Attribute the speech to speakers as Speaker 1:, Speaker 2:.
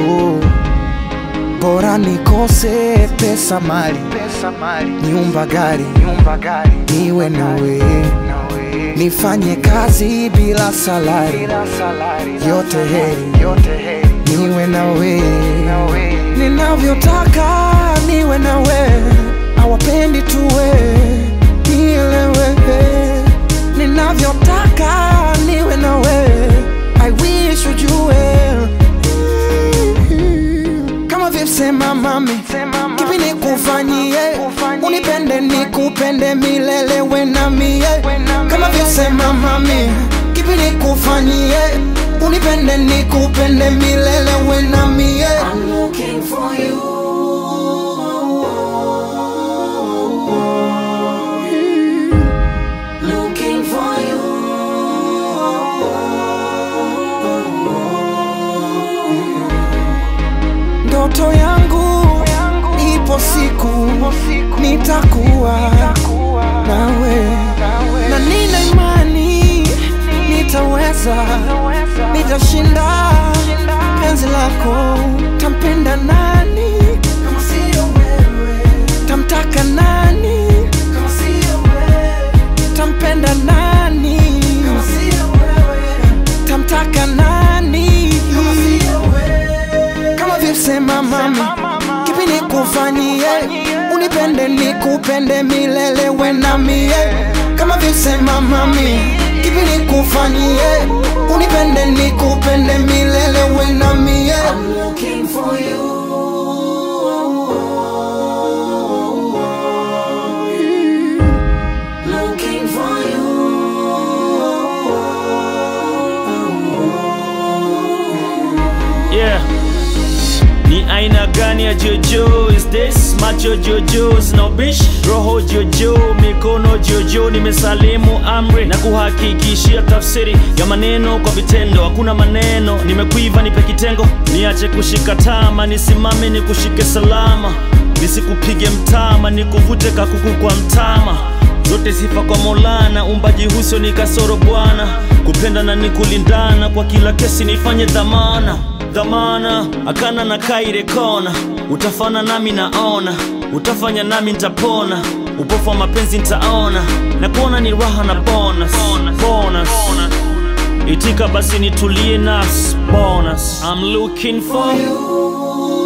Speaker 1: oh. Bora nikose pesa mali, pesa mali, nyumba gari, nyumba gari, niwe nawe, nawe. Nifanye kazi bila salari, bila salari, yote heri, yote heri, niwe nawe, nawe. Ninavyotaka niwe nawe, hawapendi tuwe nielewe, ninavyotaka niwe nawe, I wish ujue kama vipsema mami, kipi nikufanyie, unipende nikupende milele we na mie. Kama vipsema mami, kipi nikufanyie, unipende nikupende milele we na mie.
Speaker 2: I'm looking for you. Looking for you.
Speaker 1: Ndoto yangu ipo siku nitakuwa nawe, na nina imani nitaweza, nitashinda penzi lako. Tampenda nani kama sio wewe? Tamtaka nani kama sio wewe? Tampenda nani kama sio wewe? Tamtaka nani kama sio wewe? Kama vipsema mami, kipi nikufanyie, unipende nikupende milele we na mie. Kama vipsema mami, kipi nikufanyie, unipende nikupende milele we na mie.
Speaker 2: I'm looking for you. Looking for
Speaker 3: Yeah. Ni aina gani ya jojo is this? Macho jojo sina ubishi, roho jojo, mikono jojo. Nimesalimu amri na kuhakikishia tafsiri ya maneno kwa vitendo. Hakuna maneno, nimekuiva, nipe kitengo, niache kushika tama, nisimame nikushike salama, nisikupige mtama, nikuvute kakuku kwa mtama zote sifa kwa Maulana, umbaji huso ni kasoro Bwana, kupenda na ni kulindana, kwa kila kesi nifanye dhamana dhamana, akana na kaire kona, utafana nami naona, utafanya nami nitapona, upofu wa mapenzi nitaona, na kuona ni raha na bonus, bonus. Itika basi nitulie nas bonus. I'm looking for you.